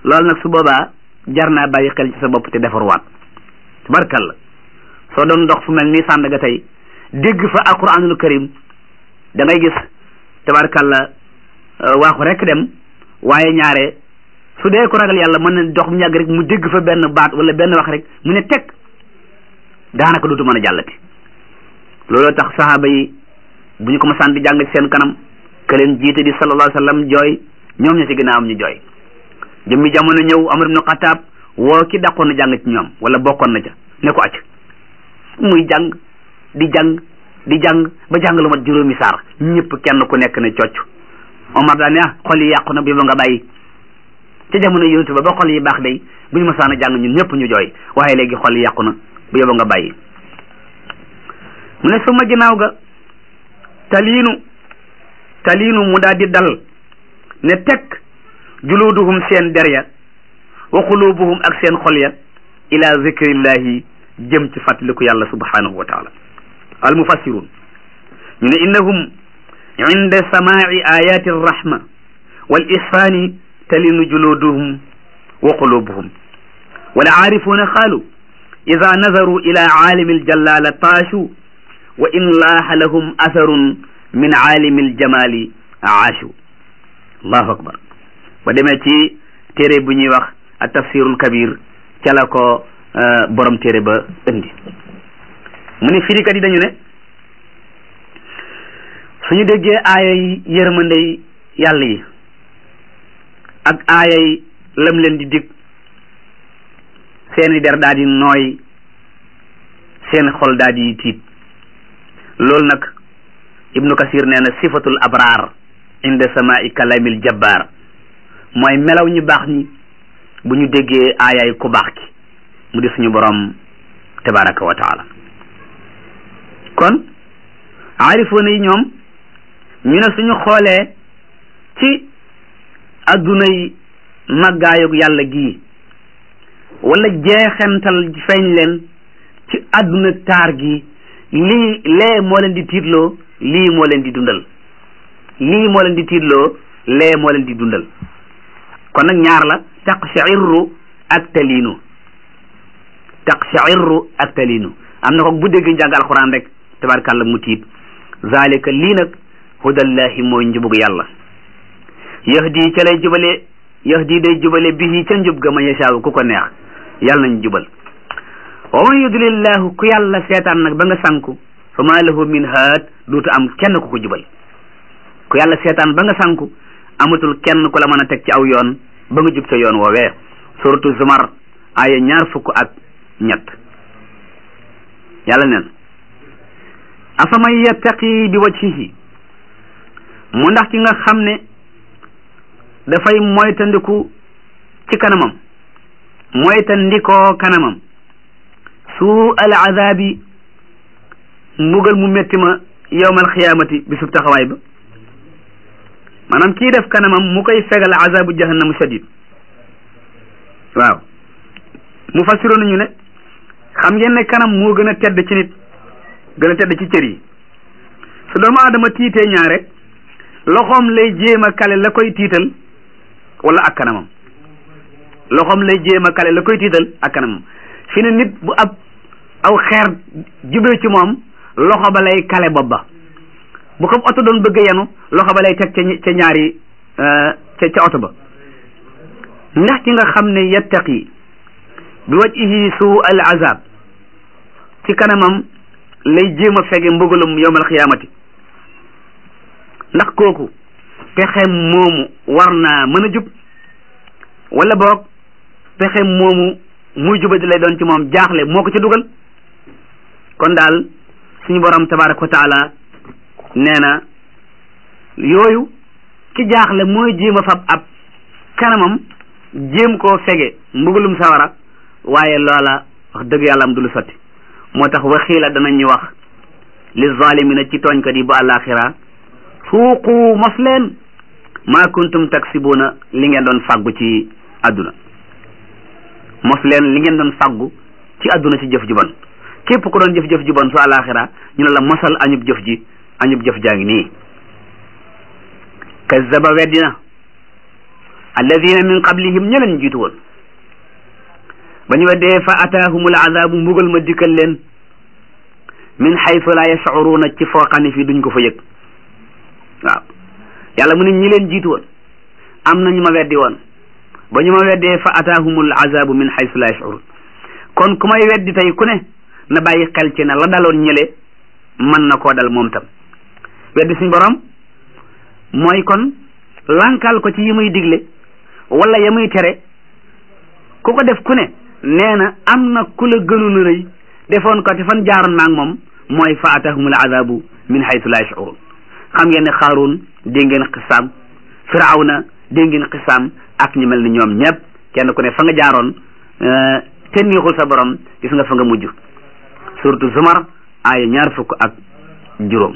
loolu nag su boobaa jar naa bàyyi xel ci sa bopp te defarwaat tabarkalla soo doon dox fu mel ni Sandaga tey dégg fa alquranul karim da ngay gis tabarkalla waaxu rek dem waaye ñaare su dee ko ragal yàlla mën na dox mu yàgg rek mu dégg fa benn baat wala benn wax rek mu ne teg daanaka dootu mën a jàllati looloo tax sahaaba yi bu ñu ko masaan di jàng ci seen kanam ke leen jiite di sallallahu alayhi wa sallam jooy ñoom ña ci gën a am ñu jooy jëmmi jamono ñëw Amar ibn Xataab woo ki dàqoon na jàng ci ñoom wala bokkoon na ca ne ko acc muy jàng di jàng di jàng ba jàng lu mat juróomi saar ñëpp kenn ku nekk ne cocc Omar daa ne ah xol yi yàqu na bi ba nga bàyyi ca jamono yonent ba ba xol yi baax day bu ñu masaan a jàng ñun ñëpp ñu jooy waaye léegi xol yi yàqu na bu yóbba nga bàyyi mu ne suma ginnaaw ga taliinu taliinu mu daal di dal ne teg juluuduhum seen der ya wa qulubuhum ak seen xol ya ila zikrillahi jëm ci fàttaliku yàlla subhanahu wa taala al mufassirun ñu ne innahum inda samaai ayati arrahma wal ihsani talinu juluduhum wa qulubuhum wal aarifuuna qaalu ida nazaru ila aalimi aljallala taashu wa in laaha lahum atharun min aalimi aljamali aashu allahu akbar ba demee ci téere bu ñuy wax a tafsirul kabir ca la ko borom téere ba indi mu ne firikat yi dañu ne suñu déggee aayay yërmandey yàlla yi ak aayay lam leen di dig seeni der daal di nooy seen xol daal di tiit loolu nag ibnu kasir nee na sifatul abraar inda samai kalamil jabbaar mooy melaw ñu baax ñi bu ñu déggee aayaay ku baax ki mu di suñu borom tabaraka wa taala kon aarifoona yi ñoom ñu ne suñu xoolee ci adduna yi màggaayug yàlla gii wala jeexental feeñ leen ci adduna taar gi lii lee moo leen di tiitloo lii moo leen di dundal lii moo leen di tiitloo lee moo leen di dundal kon nag ñaar la taqsha'irru ak taliinu taqsha'irru ak taliinu am na ko bu dégg njàng alquran rek tabarkàlla mu tiit zalika lii nag hudallahi mooy njubug yàlla yahdi ca lay jubale yahdi day jubale bihi ca njub ga ma yashaaw ku ko neex yàlla nañ jubal wa man yudlillahu ku yàlla seetaan nag ba nga sanku fa ma lahu min haad duutu am kenn ku ko jubal ku yàlla seetaan ba nga sanku amatul kenn ku la mën a teg ci aw yoon ba nga jub ca yoon woowee suratu zumar aya ñaar fukk ak ñett yàlla neen afaman yattaqi bi wajhihi mu ndax ki nga xam ne dafay moytandiku ci kanamam moytandikoo kanamam suu al azabi mbugal mu metti ma yowmal xiyaamati bisub taxawaay ba maanaam kii def kanamam mu koy fegal azabu jahannamu shadid waaw mu fassiroo nañu ne xam ngeen ne kanam moo gën a tedd ci nit gën a tedd ci cër yi su doomu aadama tiitee ñaare loxoom lay jéem a kale la koy tiital wala ak kanamam loxoom lay jéem a kale la koy tiital ak kanamam fi ne nit bu ab aw xeer jubee ci moom loxo ba lay kale bopp ba bu ko oto doon bëgg yenu loxo ba lay teg ca ca ñaari ca ca oto ba ndax ki nga xam ne yattaqi bi wajhihi suu al azab ci kanamam lay jéem a fege mbugalum yowmal xiyaamati ndax kooku pexe moomu war naa mën a jub wala boog pexe moomu muy jubadi lay doon ci moom jaaxle moo ko ci dugal kon daal suñu borom tabaraka wa taala nee na yooyu ki jaaxle mooy jéem a fab ab kanamam jéem koo fege mbugalum sawara waaye loola wax dëgg yàlla am du lu sotti moo tax waxiila danañu wax li zalimina ci tooñkat yi ba àllaaxira suuqu mos leen maa kuntum taksibuuna li ngeen doon fàggu ci àdduna mos leen li ngeen doon fàggu ci àdduna ci jëf ju bon képp ku doon jëf-jëf ju bon su àllaaxira ñu ne la mosal añub jëf ji añub jëf jaa ngi nii kazzaba weddina alladina min qablihim ña leen jiitu woon ba ñu weddee fa ataahumul azabu mbugal ma dikkal leen min xaytu la yashcuruuna ci foo xam ne fii duñ ko fa yëg waaw yàlla mu ne ñi leen jiitu woon am na ñu ma weddi woon ba ñu ma weddee fa ataahumul azabu min xaytu la yashcuruun kon ku may weddi tey ku ne na bàyyi xel ci ne la daloon ñële mën na koo dal moom tam weddi suñ borom mooy kon lankal ko ci yi muy digle wala ya muy tere ku ko def ku ne nee na am na ku la gënoon a rëy defoon ko te fan jaaroon naag moom mooy fa atahumul azabu min haytu la yashurun xam ngeen ne xaaruun dégg ngeen xisaam firawna dégg ngeen xisaam ak ñu mel ni ñoom ñëpp kenn ku ne fa nga jaaroon te neexul sa borom gis nga fa nga mujj surtout zumar aaya ñaar fukk ak juróom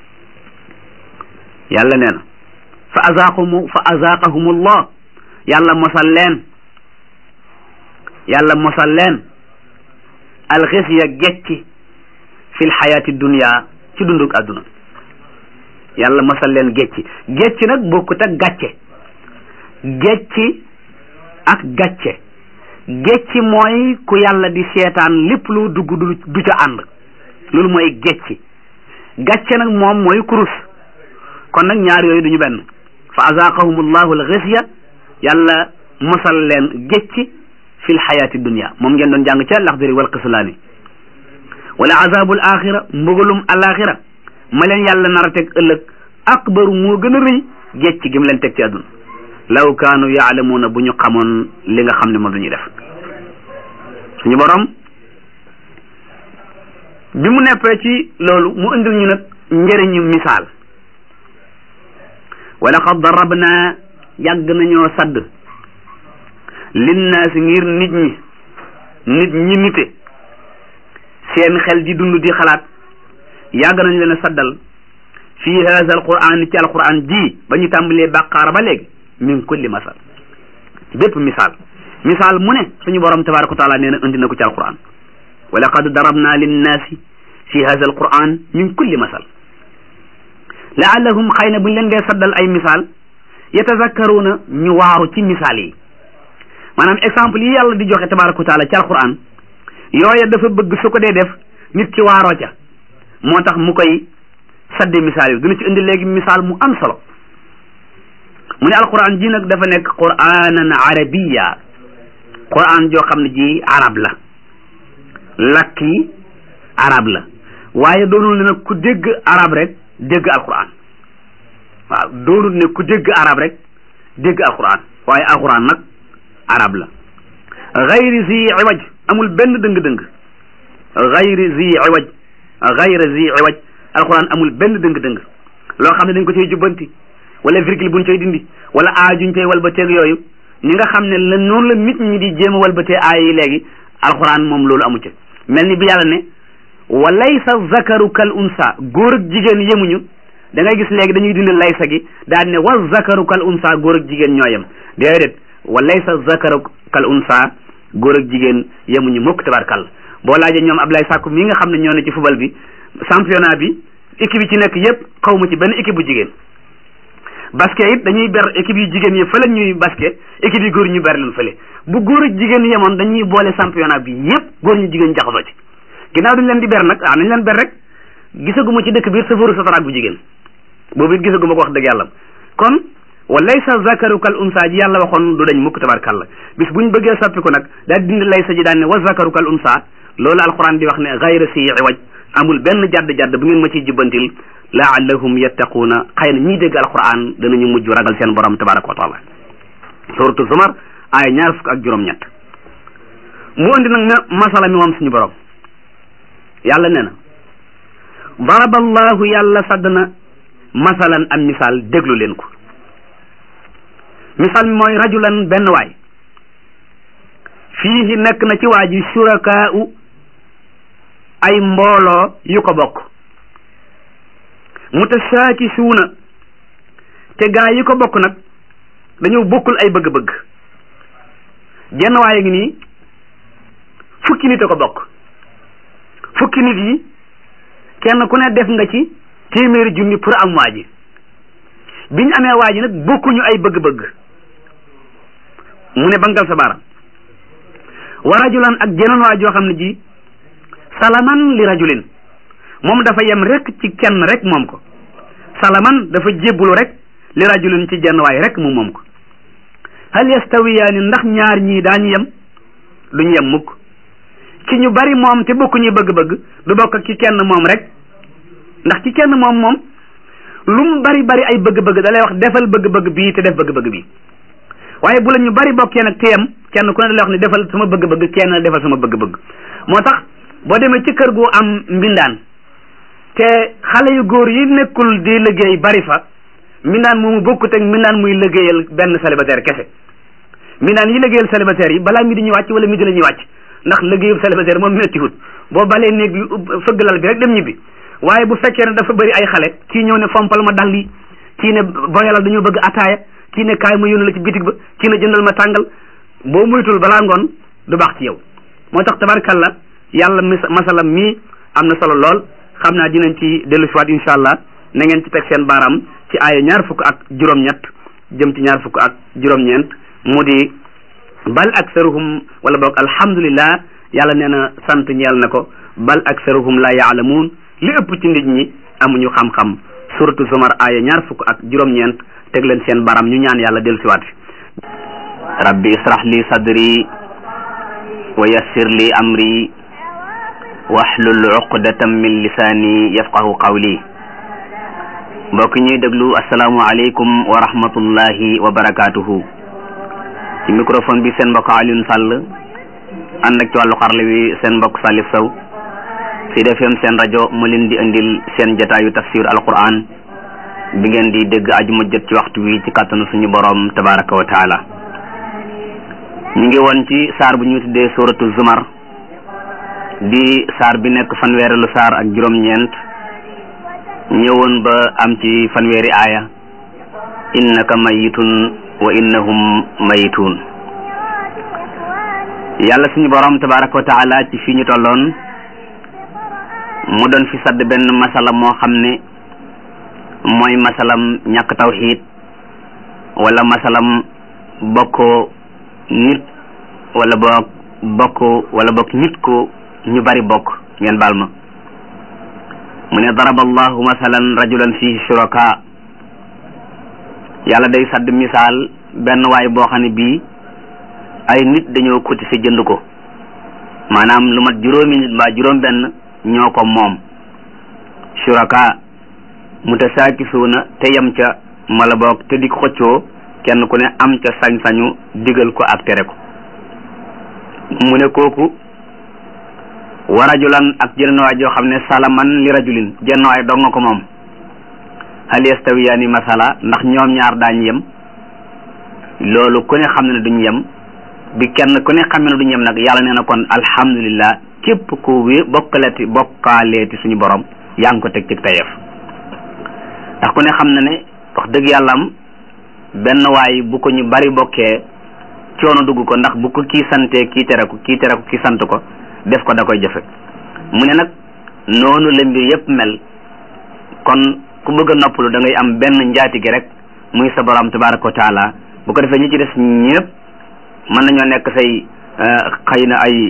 yàlla nee na fa azaqahumu fa azaqahumullah yàlla mosal leen yàlla mosal leen alxisiya gecci fil xayaati dunia ci dunduk àdduna yàlla mosal leen gecci gecci nag bokkut ak gàcce gecci ak gàcce gecci mooy ku yàlla di seetaan lépp lu dugg du du ca ànd loolu mooy gecci gàcce nag moom mooy kurus kon nag ñaar yooyu duñu benn fa azaqahum allahu alxisiya yàlla mosal leen gécci fil xayaati dunia moom ngeen doon jàng ca laxdari wal qislaani wala azabul axira mbugalum alaxira ma leen yàlla nar a teg ëllëg akbaru moo gën a rëy gécci gi mu leen teg ci àdduna law kaanu yaalamuuna bu ñu xamoon li nga xam ne moom la ñuy def suñu borom bi mu neppee ci loolu mu indil ñu nag njëriñu misaal wala qad darabna yàgg nañoo sadd linnaasi ngir nit ñi nit ñi nite seen xel di dund di xalaat yàgg nañ leen a saddal fii haza alquran ci alquran ji ba ñu tàmbalee bàqaara ba léegi min kulli masal ci bépp misaal misaal mu ne suñu borom tabaraka wa taala nee na indi na ko ci alquran wa laqad darabna linnaasi fi haza alquran min kulli masal laallahum xëy na buñ leen dee saddal ay misaal yatazakkaruuna ñu waaru ci misaal yi maanaam exemple yi yàlla di joxe tabaraka wa taala ci alquran yooya dafa bëgg su ko dee def nit ki waaroo ca moo tax mu koy sadde misaal yi dina ci indi léegi misaal mu am solo mu ne alquran ji nag dafa nekk quranan arabiya quran joo xam ne ji arab la lakk yi arab la waaye doonul ne nag ku dégg arab rek dégg alquran waaw doonul ne ku dégg arab rek dégg alquran waaye alquran nag arab la gayri zi iwaj amul benn dëng-dëng gayri zi iwaj gayri zi iwaj alquran amul benn dëng-dëng loo xam ne dañ ko cay jubbanti wala virgule buñ cay dindi wala aajuñ cay walbateeg yooyu ñi nga xam ne la noonu la nit ñi di jéem a walbatee aay yi léegi alquran moom loolu amu ci mel ni bi yàlla ne wa laysa zakaru kal unsa góor ak jigéen yemuñu da ngay gis léegi dañuy dindi laysa gi daal ne wa zakaru kal unsa góor ak jigéen ñoo yem déedéet wa laysa zakaru kal unsa góor ak jigéen yemuñu mukk tabarkal boo laajee ñoom Ablaye Sakku mi nga xam ne ñoo ne ci football bi championnat bi équipe yi ci nekk yépp xaw ma ci benn équipe bu jigéen basket it dañuy ber équipe yu jigéen yi fële ñuy basket équipe yi góor ñu ber leen fële bu góor ak jigéen yemoon dañuy boole championnat bi yépp góor ñu jigéen jaxasoo ci ginnaaw duñ leen di ber nag ah nañ leen ber rek gisaguma ci dëkk biir safaru sataraak bu jigéen boobu it gisaguma ko wax dëgg yàlla kon wa laysa zakaru kal unsa ji yàlla waxoon du dañ mukk tabarkàlla bis buñ bëggee soppi ko nag daal dindi laysa ji daan ne wa zakaru kal unsa loolu alquran di wax ne gayra si iwaj amul benn jadd-jadd bu ngeen ma ciy jubbantil laallahum yattaquuna xëy na ñiy dégg alquran danañu mujj ragal seen borom tabaraka wa taala suratu zumar aaya ñaar fukk ak juróom-ñett mu andi nag ne masala mi moom suñu borom yàlla nee na daraba allahu yàlla sadd na masalan am misaal déglu leen ko misaal mi mooy rajulan benn waay fii nekk na ci waa ji surakaau ay mbooloo yu ko bokk mutashaakisuuna te gaa yi ko bokk nag dañoo bokkul ay bëgg-bëgg jenn waaye ngi nii fukki nit a ko bokk fukki nit yi kenn ku ne def nga ci téeméeri junni pour am waa ji biñ amee waa ji nag bokkuñu ay bëgg-bëgg mu ne bangal sa baaraam wa rajulan ak jeneen waa joo xam ne ji salaman li rajulin moom dafa yem rek ci kenn rek moom ko salaman dafa jébbulu rek li rajulin ci jenn waay rek mu moom ko hal yastawiyaani ndax ñaar ñii daañu yem duñu yem mukk ci ñu bari moom te bokkuñu bëgg-bëgg du bokk ak ci kenn moom rek ndax ci kenn moom moom lu mu bari bari ay bëgg-bëgg da lay wax defal bëgg-bëgg bii te def bëgg-bëgg bii waaye bu la ñu bari bokkee nag te yem kenn ku ne da lay wax ne defal sama bëgg-bëgg kenn defal sama bëgg-bëgg moo tax boo demee ci kër gu am mbindaan te xale yu góor yi nekkul di liggéey bari fa mbindaan moomu bokkut ak mbindaan muy liggéeyal benn célibataire kese mbindaan yi liggéeyal célibataire yi balaa mi di ñu wàcc wala mi di la ñuy wàcc ndax liggéeyu célibataire moom méttiwut boo balee néeg bi fëgg lal bi rek dem ñibbi waaye bu fekkee ne dafa bëri ay xale kii ñëw ne fompal ma dal yi kii ne boyalal dañoo bëgg ataaya kii ne kaay ma yónni la ci bitig ba kii ne jëndal ma tàngal boo muytul balaa ngoon du baax ci yow moo tax tabarkalla yàlla mis masalam mii am na solo lool xam naa dinañ ci dellu siwaat insha allah na ngeen ci teg seen baaraam ci aaya ñaar fukk ak juróom-ñett jëm ci ñaar fukk ak juróom-ñeent mu di bal aksaruhum wala boog alhamdulillah yàlla nee na sant ñeel na ko bal aksaruhum la yaalamuun li ëpp ci nit ñi amuñu xam-xam suratu zumar aaya ñaar fukk ak juróom-ñeent teg leen seen baram ñu ñaan yàlla dellu siwaat rabbi israh li sadri wa yassir li amri wahlul uqdatam min lisaani yafqahu qawli mbokk ñuy déglu asalaamu aleykum wa rahmatullahi wa barakaatuhu ci microphone bi seen mbokk Alioune Sall ànd ak ci wàllu xarle wi seen mbokk Salif Sow Sud FM seen rajo mu leen di indil seen jataayu tafsir alquran bi ngeen di dégg ajuma jot ci waxtu wi ci kàttanu suñu borom tabaraka wa taala ñu ngi woon ci saar bu ñu tuddee suratu zumar di saar bi nekk fanweerelu saar ak juróom-ñeent ñëwoon ba am ci fanweeri aaya innaka mayitun wa innahum mayituun yàlla suñu borom tabaraka wa taala ci fii ñu tolloon mu doon fi sadd benn masala moo xam ne mooy masalam ñàkk tawxiid wala masalam bokkoo nit wala boog bokk wala bokk nit ko ñu bari bokk ngeen baal ma mu ne daraba allahu masalan rajulan fihi shuraka yàlla day sadd misaal benn waay boo xam ne bii ay nit dañoo cotiser jënd ko maanaam lu mat juróomi nit mbaa juróom benn ñoo ko moom shuraka mutasaakisuuna te yem ca mala boog te di ko xëccoo kenn ku ne am ca sañ-sañu digal ko ak tere ko mu ne kooku wa rajulan ak jeneen waay joo xam ne salaman li rajulin jenn waay dong nga ko moom hal yastawiyaani masala ndax ñoom ñaar daañ yem loolu ku ne xam ne duñ yem bi kenn ku ne xam ne duñ yem nag yàlla nee na kon alhamdulillah képp ku wé bokkaleeti bokkaaleeti suñu borom yaa ngi ko teg ci tayeef ndax ku ne xam na ne wax dëgg yàlla am benn waay bu ko ñu bari bokkee coono dugg ko ndax bu ko kii santee kii tere ko kii tere ko kii sant ko def ko da koy jafe mu ne nag noonu la mbir yépp mel kon ku bëgg a noppalu da ngay am benn njaati gi rek muy sa borom tabaraka wa taala bu ko defee ñi ci des ñëpp mën nañoo nekk say xëy na ay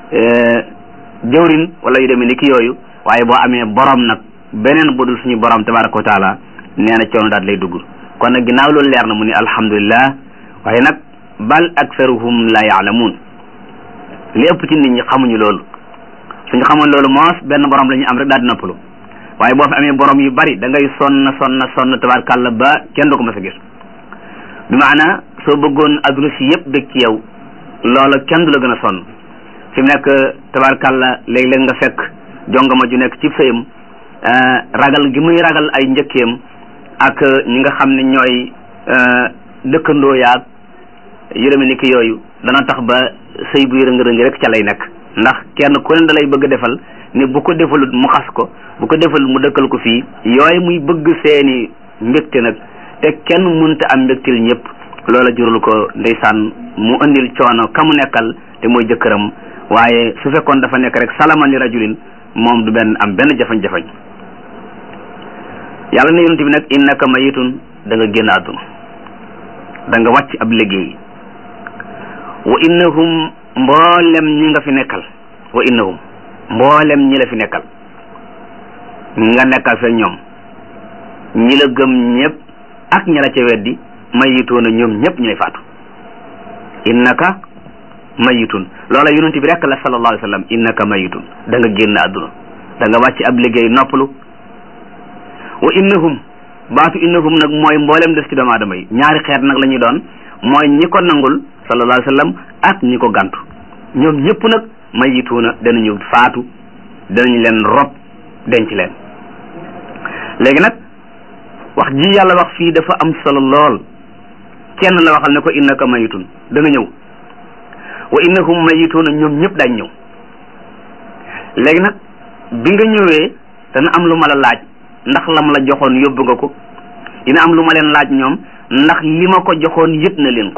jëwrin wala yu demee ni ki yooyu waaye boo amee borom nag beneen bu dul suñu borom tabaraka wa taala nee na coono daal lay dugg kon nag ginnaaw loolu leer na mu ni alhamdulillah waaye nag bal aksaruhum la yaalamuun li ëpp ci nit ñi xamuñu loolu suñu xamoon loolu moos benn borom la ñu am rek daal di noppalu waaye boo fi amee borom yu bari da ngay sonn sonn sonn tabarkàlla ba kenn du ko mas a gis bi maana soo bëggoon adduna si yëpp bëgg ci yow loola kenn du la gën a sonn fi mu nekk tabarkàlla léeg-léeg nga fekk jongama ju nekk ci sëyam ragal gi muy ragal ay njëkkeem ak ñi nga xam ne ñooy dëkkandoo yaag yërëme ni ki yooyu dana tax ba sëy buy rëng-rëng rek ca lay nekk ndax kenn ku ne da lay bëgg defal ne bu ko defalut mu xas ko bu ko defalut mu dëkkal ko fii yooyu muy bëgg seeni mbégte nag te kenn munta am mbégtil ñëpp loola jurul ko ndeysaan mu indil coono ka mu nekkal te mooy jëkkëram waaye su fekkoon dafa nekk rek salaman li rajulin moom du benn am benn jafañ-jafañ yàlla ne yonent bi nag innaka mayitun da nga génn àdduna da nga wàcc ab liggéey wa innahum mboolem ñi nga fi nekkal wa innahum mboolem ñi la fi nekkal nga nekkal fa ñoom ñi la gëm ñëpp ak ñi la ca weddi mayituuna ñoom ñëpp ñu lay faatu innaka mayitun loola yonent bi rek la sallallahu alayhi wa sallam innaka mayitun da nga génn àdduna da nga wàcc ab liggéey noppalu wa innahum baatu innahum nag mooy mboolem des ci doomu aadama yi ñaari xeet nag la ñuy doon mooy ñi ko nangul sallallahu alayhi wa sallam ak ñi ko gàntu ñoom ñëpp nag mayituuna danañu faatu danañ leen rob denc leen léegi nag wax ji yàlla wax fii dafa am solo lool kenn la waxal ne ko innaka mayitun da nga ñëw wa innahum mayituuna ñoom ñëpp dañ ñëw léegi nag bi nga ñëwee dana am lu ma la laaj ndax lam la joxoon yóbbu nga ko dina am lu ma leen laaj ñoom ndax li ma ko joxoon yëpp na leen ko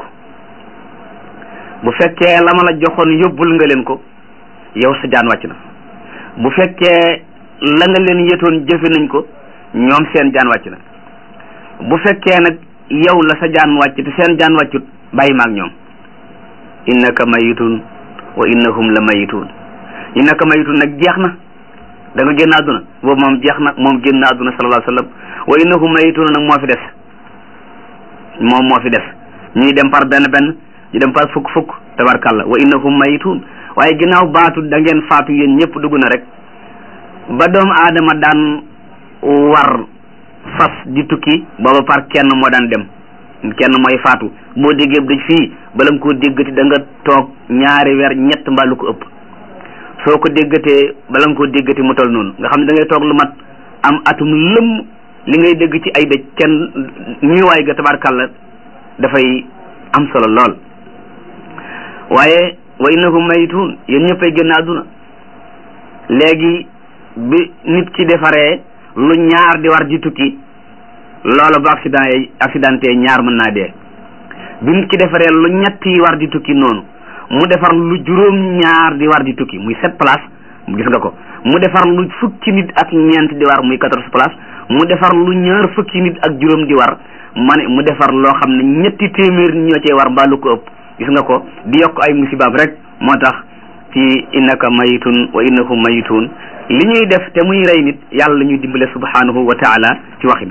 bu fekkee la ma la joxoon yóbbul nga leen ko yow sa jaan wàcc na bu fekkee la nga leen yëtoon jëfe nañ ko ñoom seen jaan wàcc na bu fekkee nag yow la sa jaan wàcc te seen jaan wàccut bàyyi maag ñoom innaka mayitun wa innahum la mayitun innaka mayitun nag jeex na da nga génn àdduna boobu moom jeex na moom génn àdduna sallallahu alayhi wa sallam wa innahum mayitun nag moo fi des moom moo fi des ñuy dem par benn benn ñu dem par fukk fukk tabarkàlla wa innahum mayitun waaye ginnaaw baatu da ngeen faatu yéen ñëpp dugg na rek ba doomu aadama daan war fas di tukki booba par kenn moo daan dem kenn mooy faatu boo déggee dëj fii bala nga koo déggati da nga toog ñaari weer ñett mbaa lu ko ëpp soo ko déggatee bala nga koo déggati mu tol noonu nga xam ne da ngay toog lu mat am atum lëmm li ngay dégg ci ay dëj kenn ñuy ga tabarkàlla dafay am solo lool waaye wa innahum mayitun yéen ñëppay génn àdduna léegi bi nit ki defaree lu ñaar di war di tukki loolu bu accident yi accidenté ñaar mën naa dee bi nit ki defaree lu ñett yi war di tukki noonu mu defar lu juróom ñaar di war di tukki muy sept place gis nga ko mu defar lu fukki nit ak ñeent di war muy quatorze place mu defar lu ñaar fukki nit ak juróom di war ma ne mu defar loo xam ne ñetti téeméer ñoo cee war mbaa lu ko ëpp gis nga ko di yokk ay musibaab rek moo tax ci innaka mayitun wa innahum mayitun li ñuy def te muy rey nit yàlla ñuy dimbale subhanahu wa taala ci waxin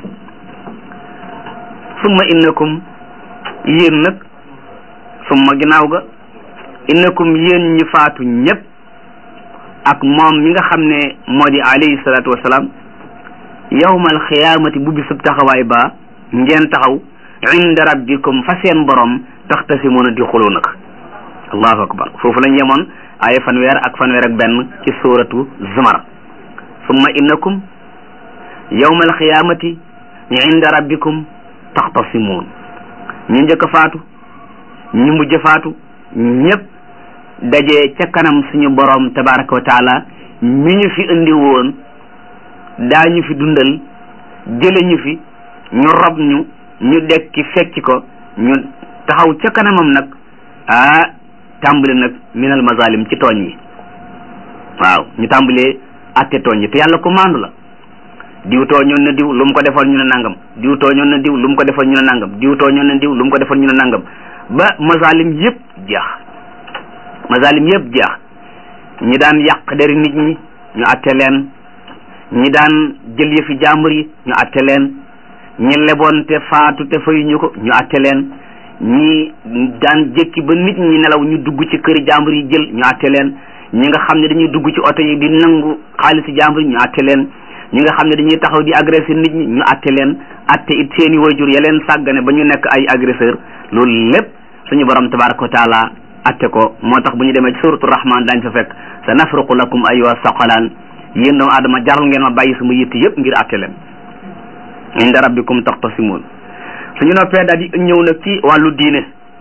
summa innakum yéen nag summa ginnaaw ga innakum yéen ñi faatu ñëpp ak moom mi nga xam ne moo di alayhi salaatu wasalaam yawmal xiyaamati bu bisub taxawaay ba ngeen taxaw inda rabbikum fa seen borom taxtasimoona di xuloo nag allahu akbar foofu lañ yemoon ay fanweer ak fanweer ak benn ci suratu zumar summa innakum yawmal xiyaamati inda rabbikum taxtasimoon ñu njëkk a faatu ñu mujj faatu ñëpp daje ca kanam suñu borom tabaraka wa taala mi ñu fi indi woon daañu fi dundal jële ñu fi ñu rob ñu ñu dekki fekki ko ñu taxaw ca kanamam nag ah tàmbali nag minal mazalim ci tooñ yi waaw ñu tàmbalee atte tooñ yi te yàlla ko maandu la diw tooñoon na diw lu mu ko defoon ñu ne nangam diw tooñoon na diw lu mu ko defoon ñu ne nangam diw tooñoon na diw lu mu ko defoon ñu ne nangam ba mazalim yëpp jeex mazalim yëpp jeex ñi daan yàq deri nit ñi ñu atte leen ñi daan jël yëfi jàmbur yi ñu atte leen ñi leboon te faatu te fayuñu ko ñu atte leen ñi daan jékki ba nit ñi nelaw ñu dugg ci këri jàmbur yi jël ñu atte leen ñi nga xam ne dañuy dugg ci oto yi di nangu xaalisi jàmbur yi ñu atte leen ñi nga xam ne dañuy taxaw di agressé nit ñi ñu atte leen atte it seeni wayjur ya leen sàggane ba ñu nekk ay agresseur loolu lépp suñu borom tabaraka wa taala atte ko moo tax bu ñu demee ci suratu rahman daañ fa fekk sa nafruqu lakum ayyuha saqalaan yéen doomu aadama jaral ngeen ma bàyyi sama yitt yëpp ngir atte leen inda rabbikum taxtasimuun suñu noppee daal di ñëw nag ci wàllu diine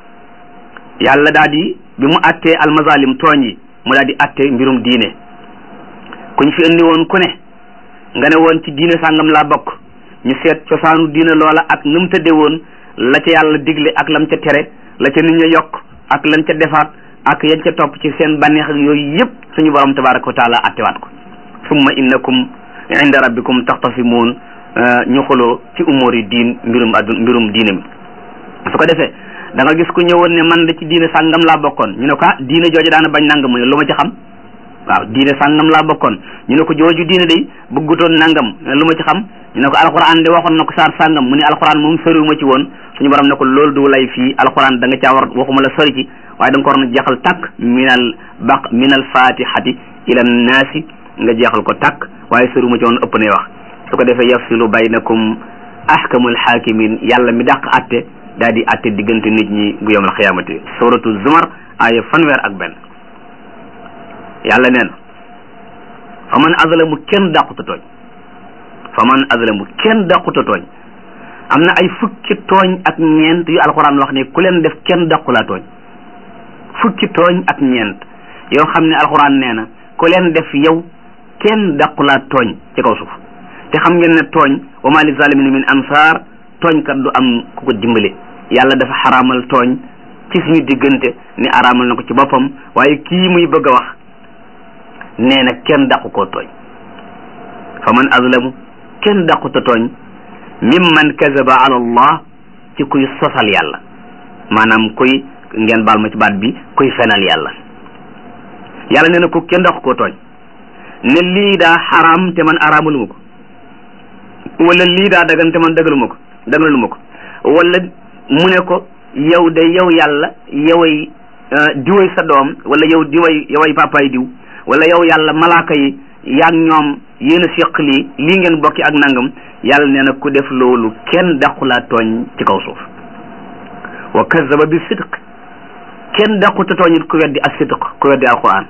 yàlla daal di bi mu attee almazalim tooñ yi mu daal di atte mbirum diine kuñ fi indi woon ku ne nga ne woon ci diine sàngam laa bokk ñu seet cosaanu diine loola ak nu mu tëdde woon la ca yàlla digle ak lam ca tere la ca nit ña yokk ak lan ca defaat ak yañ ca topp ci seen bànneex ak yooyu yëpp suñu borom tabaraka wa taala attewaat ko summa innakum inda rabbikum taxtasimuun ñu xuloo ci umóori diin mbirum addu mbirum diine mi su ko defee da nga gis ku ñëwoon ne man da ci diine sàngam laa bokkoon ñu ne ko ah diine jooju daana bañ nangam mu ne lu ma ci xam waaw diine sàngam laa bokkoon ñu ne ko jooju diine day bëggutoon nangam lu ma ci xam ñu ne ko alxuraan de waxoon na ko saar sàngam mu ne alxuraan moom soriwuma ci woon suñu borom ne ko loolu du lay fii alxuraan da nga caa war waxuma la sori ci waaye da nga ko war na jeexal tàkk minal baq minal fatihati ila naasi nga jeexal ko tàkk waaye soriwuma ci woon ëpp nay wax su ko defee yafsilu baynakum ahkamul hakimin yàlla mi dàq atte daal di atte diggante nit ñi bu yawmal xiyaamati suratu zumar aaya fanweer ak benn yàlla nee na fa man azlamu kenn dàquta tooñ fa man azlamu kenn dàquta tooñ am na ay fukki tooñ ak ñeent yu alxuraan wax ne ku leen def kenn dàqulaa tooñ fukki tooñ ak ñeent yoo xam ne alxuraan nee na ku leen def yow kenn dàqulaa tooñ ci kaw suuf te xam ngeen ne tooñ wa ma li zalimina min ansaar tooñkat du am ku ko dimbale yàlla dafa xaraamal tooñ ci suñu diggante ni araamal na ko ci boppam waaye kii muy bëgg a wax nee na kenn dàqu koo tooñ fa man azlamu kenn dàquta tooñ mimman kazaba ala allah ci kuy sosal yàlla maanaam kuy ngeen baal ma ci baat bi kuy fenal yàlla yàlla nee na ko kenn dàqu koo tooñ ne lii daa xaraam te man araamaluma ko wala lii daa dagan te man dagaluma ko dagaluma ko wala mu ne ko yow de yow yàlla yoway diway sa doom wala yow diway yoway papaay diw wala yow yàlla malaaka yi yaag ñoom yéen a séq lii lii ngeen bokki ak nangam yàlla nee na ku def loolu kenn daqulaa tooñ ci kaw suuf wa kazaba bi sidq kenn daquta tooñit ku weddi ak sidq ku weddi alquran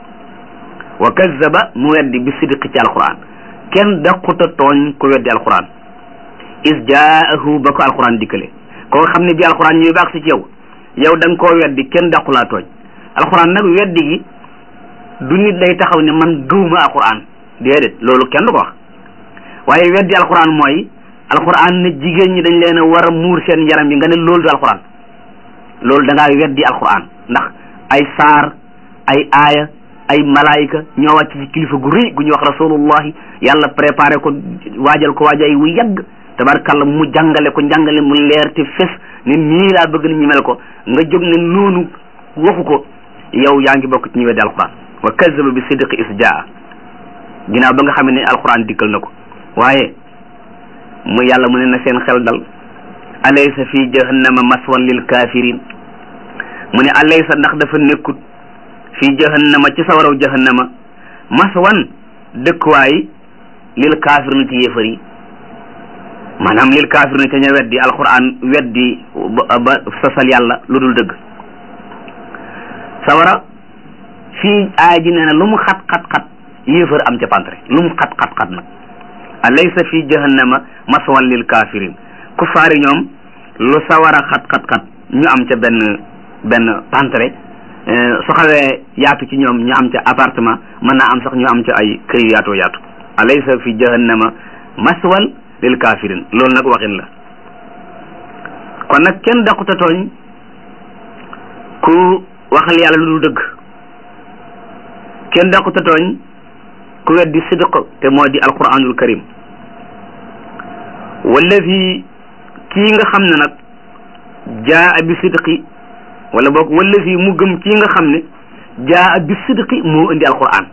wa kazaba mu weddi bi sidq ci alquran kenn daquta tooñ ku weddi alquran is jaahu ba ko alquran dikkale koo xam ne bi alquran ñëwee baax si ci yow yow da nga koo weddi kenn daqulaa tooñ alquran nag weddi gi du nit day taxaw ne man gëwuma alquran déedéet loolu kenn du ko wax waaye weddi alquran mooy alquran ne jigéen ñi dañ leen a war a muur seen yaram yi nga ne loolu du alquran loolu da ngaa weddi alquran ndax ay saar ay aaya ay malaayika ñoo wàcc ci kilifa gu rëy gu ñuy wax rasulullahi yàlla préparé ko waajal ko waajay wu yàgg tabarkàlla mu jàngale ko njàngale mu leer te fes ne nii laa bëgg nit ñi mel ko nga jóg ne noonu waxu ko yow yaa ngi bokk ci ñu weddi alquran wa kazaba bi sidqi is jaa ginnaaw ba nga xam ne alquran dikkal na ko waaye mu yàlla mu ne na seen xel dal alaysa fi jahannama maswan lil kafirin mu ne alaysa ndax dafa nekkut fi jahannama ci sawaraw jahannama maswan dëkkuwaay lil kafirin ci yéefar yi maanaam lil kafirin ca ña weddi alquran weddi ba sosal yàlla lu dul dëgg sawara fii aaya ji nee na lu mu xat xat xat yéefar am ca pantre lu mu xat xat xat nag alaysa fi jahannama maswan lil kafirin kufaari ñoom lu sawara xat xat xat ñu am ca benn benn pantre su xawee yaatu ci ñoom ñu am ca appartement mën naa am sax ñu am ca ay kër yu yaatoo yaatu alaysa fi jahannama maswal lil kafirin loolu nag waxin la kon nag kenn daquta tooñ ku waxal yàlla lu dul dëgg kenn daquta tooñ ku weddi sidq te moo di alquranul karim wallazi kii nga xam ne nag jaa bi sidqi wala boog wallazi mu gëm kii nga xam ne jaa bi sidqi moo indi alquran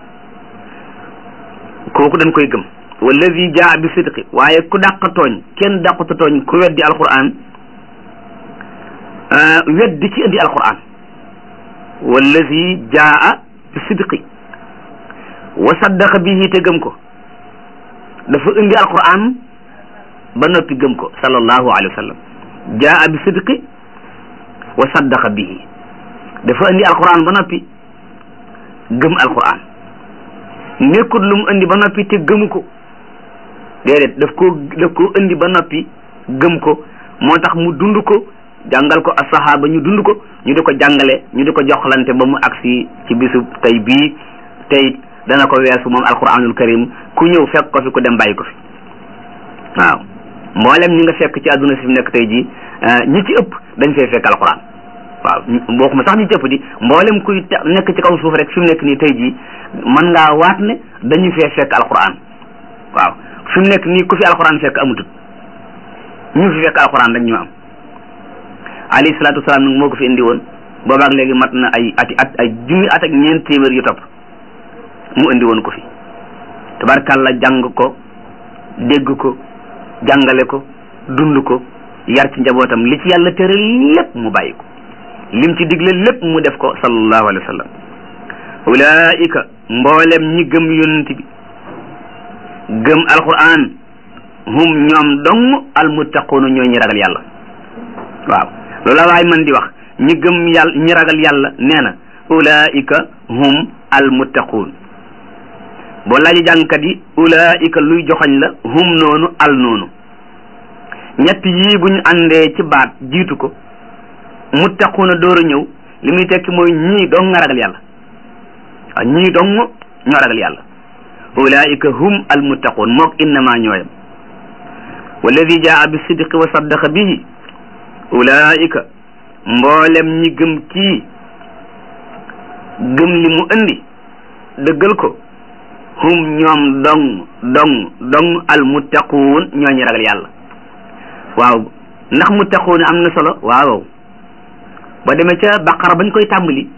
kooku dañ koy gëm wallazi jaa bi sidqi waaye ku dàq tooñ kenn dàquta tooñ ku weddi alquran weddi ki indi alquran wallazi jaa bi sidqi wa saddaqa bihi te gëm ko dafa indi alquran ba noppi gëm ko sallallahu alayhi wa sallam jaa bi sidqi wa saddaqa bihi dafa indi alquran ba noppi gëm alquran nekkut lu mu indi ba noppi te gëmu ko déedéet daf koo daf koo indi ba noppi gëm ko moo tax mu dund ko jàngal ko asahaba ñu dund ko ñu di ko jàngale ñu di ko joxlante ba mu agsi ci bisu tey bii tey dana ko weesu moom alquranul karim ku ñëw fekk ko fi ku dem bàyyi ko fi waaw mboolem ñi nga fekk ci àdduna si fi nekk tey jii ñi ci ëpp dañ fay fekk alquran waaw bokkuma sax ñi ci ëpp di mboolem kuy nekk ci kaw suuf rek fi mu nekk nii tey jii mën ngaa waat ne dañu fee fekk alquran waaw fi mu nekk nii ku fi alquran fekk amutut ñu fi fekk alquran rek ñu am alayhi salaatu wasalaam nag moo ko fi indi woon boobaak léegi mat na ay ati at ay junni at ak ñeent téeméer yu topp mu indi woon ko fi tabarkàlla jàng ko dégg ko jàngale ko dund ko yar ci njabootam li ci yàlla tere lépp mu bàyyi ko lim ci digle lépp mu def ko sallallahu alayhi wa sallam ulaika mboolem ñi gëm yonent bi gëm alquran hum ñoom dong almuttaquuna ñoo ñi ragal yàlla waaw loolu la waay man di wax ñi gëm yàlla ñi ragal yàlla nee na ulaika hum almuttaquun boo laaji jàngkat yi ulaika luy joxoñ la hum noonu al noonu ñett yii bu ñu àndee ci baat jiitu ko muttaquuna door a ñëw li muy tekki mooy ñii dong nga ragal yàlla waaw ñii dong ñoo ragal yàlla ulaika hum almuttaquun mook innama ñooyam walladi jaa bi sidqi wa saddaqa bihi ulaika mboolem ñi gëm kii gëm li mu indi dëggal ko hum ñoom dong dong dong almuttaquun ñoo ñi ragal yàlla waaw ndax muttaquun am na solo waaw ba demee ca baqara bañ koy tàmbali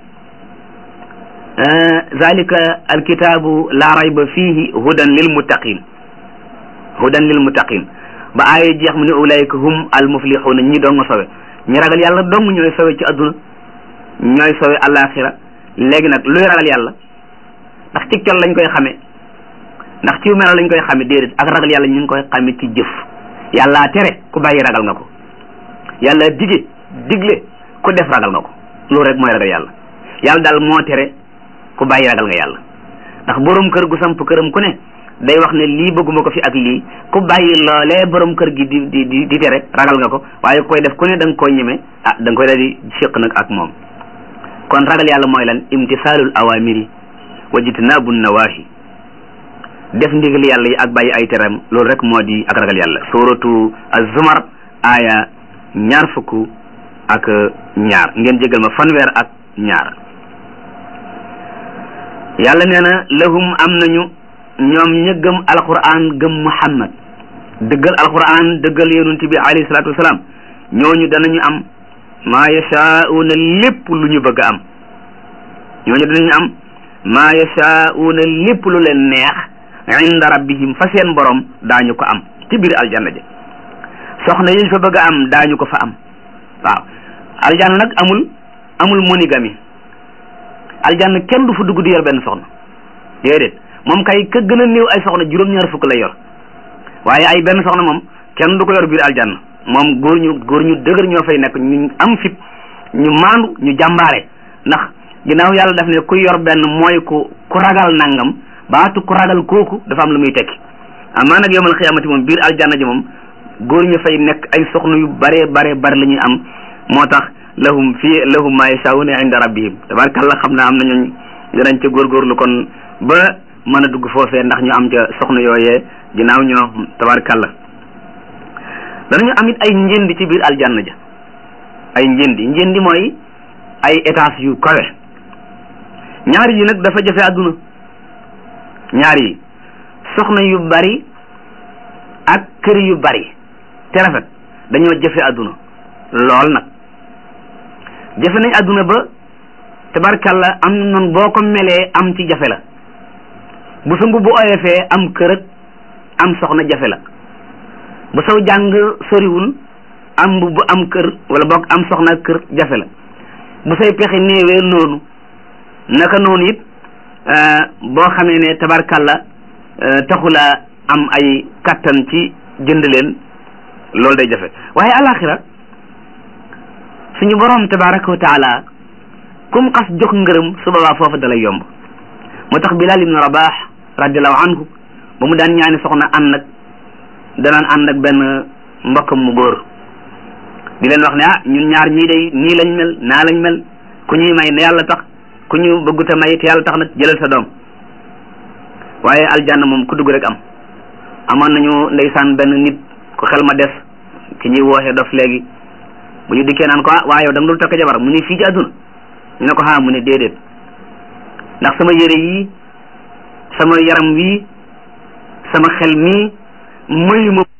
zalika alkitaabu la rayba fihi hudan lil muttaqin hudan lil muttaqin ba aaya jeex mu ne ulaika hum al muflixuuna ñi dong sowe ñi ragal yàlla dong ñooy sowe ci adduna ñooy sowe alaxira léegi nag luy ragal yàlla ndax ci col lañ koy xame ndax ci melo lañ koy xame déedéet ak ragal yàlla ñu ngi koy xame ci jëf yàlla tere ku bàyyi ragal nga ko yàlla dige digle ku def ragal nga ko loolu rek mooy ragal yàlla yàlla daal moo tere ku bàyyi ragal nga yàlla ndax borom kër gu samp këram ku ne day wax ne lii bëgguma ko fi ak lii ku bàyyi loolee borom kër gi di di di di tere ragal nga ko waaye koy def ku ne da nga koo ñeme ah da nga koy daal di séq nag ak moom kon ragal yàlla mooy lan imtisaalul awamiri wa jitnaabu nawahi def ndigal yàlla yi ak bàyyi ay teram loolu rek moo di ak ragal yàlla suratu az-zumar aaya ñaar fukk ak ñaar ngeen jégal ma fanweer ak ñaar yàlla nee na lahum am nañu ñoom ña gëm alquran gëm muhammad dëggal alquran dëggal yonent bi alayhi salaatu wasalaam ñooñu danañu am maa yashaa'uuna lépp lu ñu bëgg a am ñooñu danañu am maa yashaa'uuna lépp lu leen neex inda rabbihim fa seen borom daañu ko am ci biir aljanna ja soxna yiñ fa bëgg a am daañu ko fa am waaw aljanna nag amul amul monogamie aljanna kenn du fa dugg di yor benn soxna déedéet moom kay ka gën a néew ay soxna juróom-ñaar fukk lay yor waaye ay benn soxna moom kenn du ko yor biir aljanna moom góor ñu góor ñu dëgër ñoo fay nekk ñu am fit ñu maandu ñu jàmbaare ndax ginnaaw yàlla daf ne ku yor benn mooy ku ku ragal nangam baatu ku ragal kooku dafa am lu muy tekki amaa nag yowmal xiyaamati moom biir aljanna ji moom góor ñu fay nekk ay soxna yu bare bare bare la ñuy am moo tax lahum fii lahum ma yashaa'una inda rabbihim tabarkalla xam naa am na ñooñ danañ ca góorgóorlu kon ba mën a dugg foofee ndax ñu am ca soxna yooyee ginnaaw ñoo tabarkalla danañu am it ay njëndi ci biir aljanna ja ay njëndi njëndi mooy ay étage yu kawe ñaar yi nag dafa jafe àdduna ñaar yi soxna yu bari ak kër yu bari te rafet dañoo jafe àdduna lool nag jafe nañ àdduna ba tabarkalla am na noonu boo ko melee am ci jafe la bu sa mbubb oyofee am kër ak am soxna jafe la bu saw jàng soriwul am mbubb am kër wala boog am soxna ak kër jafe la bu say pexe néewee noonu naka noonu it boo xamee ne tabarkalla taxula am ay kattan ci jënd leen loolu day jafe waaye alaxira suñu borom tabaraka wa taala kum xas jox ngërëm su boobaa foofu dalay yomb moo tax Bilal ibnu Rabah radiallahu anhu ba mu daan ñaani soxna ànd nag danaan ànd ak benn mbokkam mu góor di leen wax ne ah ñun ñaar ñii day nii lañ mel naa lañ mel ku ñuy may ne yàlla tax ku ñu bëgguta may te yàlla tax nag jëlal sa doom waaye aljanna moom ku dugg rek am amoon nañu ndeysaan benn nit ku xel ma des ki ñuy wooxe dof léegi bu ñu dikkee naan ko ah waa yow da nga dul takk jabar mu ne fii ci àdduna ñu ne ko ah mu ne déedéet ndax sama yére yi sama yaram wi sama xel mii mayu ma